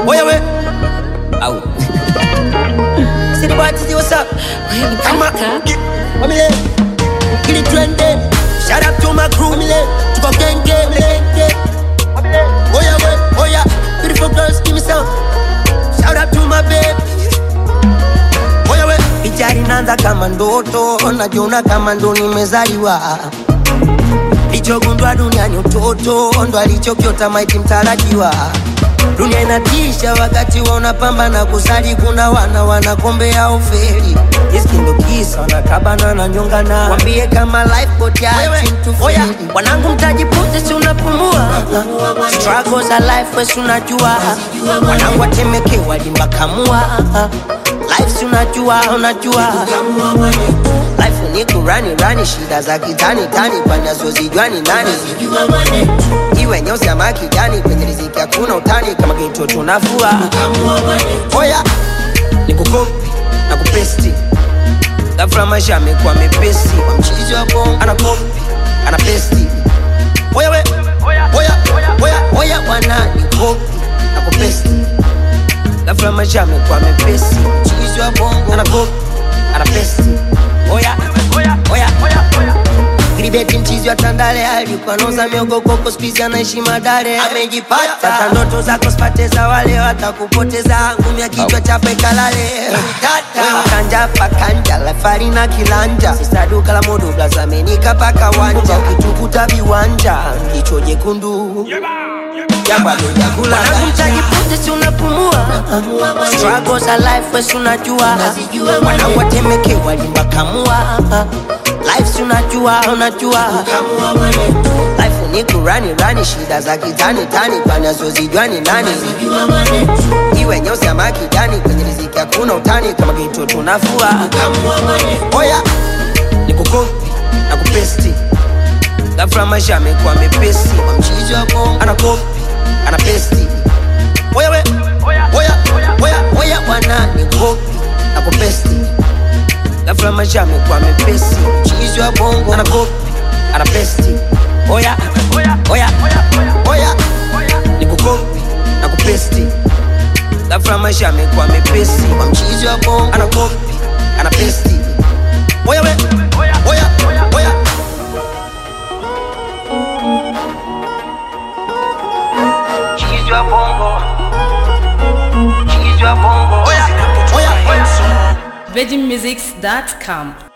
Oya we. Au. City boy, see what's up? Kama. Wamile. Kili twende. Shout out to my crew, mile. Tuko gang gang, mile. Oya we, oya. Beautiful girls, give me some. Shout out to my babe. Oya we. Picha inaanza kama ndoto, najiona kama ndo nimezaliwa. Lichogundwa duniani utoto, ndo alichokiota maiti mtarajiwa. Dunia inatisha wakati wa unapambana kusali, kuna wana wanakombea ufeli. Riski ndo kisa wanakabana na nyongana, wambie kama lifeboat ya Oya, wanangu mtajipunze, si unapumua struggles za life, wesi unajua wanangu watemekewa limbakamua life, si unajua unajua life ni kurani rani, shida za kitani tani, panazozijua ni nani iwe nyeusi ama kijani, kwenye riziki hakuna utani, kama kito tunafua. Oya, ni kukopi na kupesti, ghafla maisha amekuwa mepesi, kwa mchizi wa bongo anakopi ana pesti. Oya we, oya oya oya, wana ni kopi na kupesti, ghafla maisha amekuwa mepesi, mchizi wa bongo anakopi ana pesti. Oya oya oya oya Gribeti mchizi wa Tandale alikuwa noza miogo koko, spizi anaishi Madare, amejipata sasa. Ndoto zako sipate za wale watakupoteza, ngumi ya kichwa chape kalale Wewe kanja pakanja lafari na kilanja, sisa duka la modo blazamenika paka wanja, ukitukuta viwanja jicho jekundu Wanangu si unapumua Struggles za life wesi unajua Wanangu watemekewa limbakamua Life si unajua unajua Life ni kurani rani shida za kitani tani panazozijua ni nani Iwe nyeusi ama kijani kwenye riziki hakuna utani kama kito tunafua Oya ni kukopi na kupesti ghafla maisha amekuwa mepesi kwa mchizi wa bongo anakopi ana pesti oya we oya oya oya bwana ni kopi na kupesti ghafla maisha amekuwa mepesi mchizi wa bongo anakopi ana pesti oya oya oya oya ni kukopi na kupesti ghafla maisha amekuwa mepesi kwa mchizi wa bongo anakopi ana pesti oya we oya oya Cheese your bongo. Cheese your bongo. Oya, oya, oya. VeggieMusics.com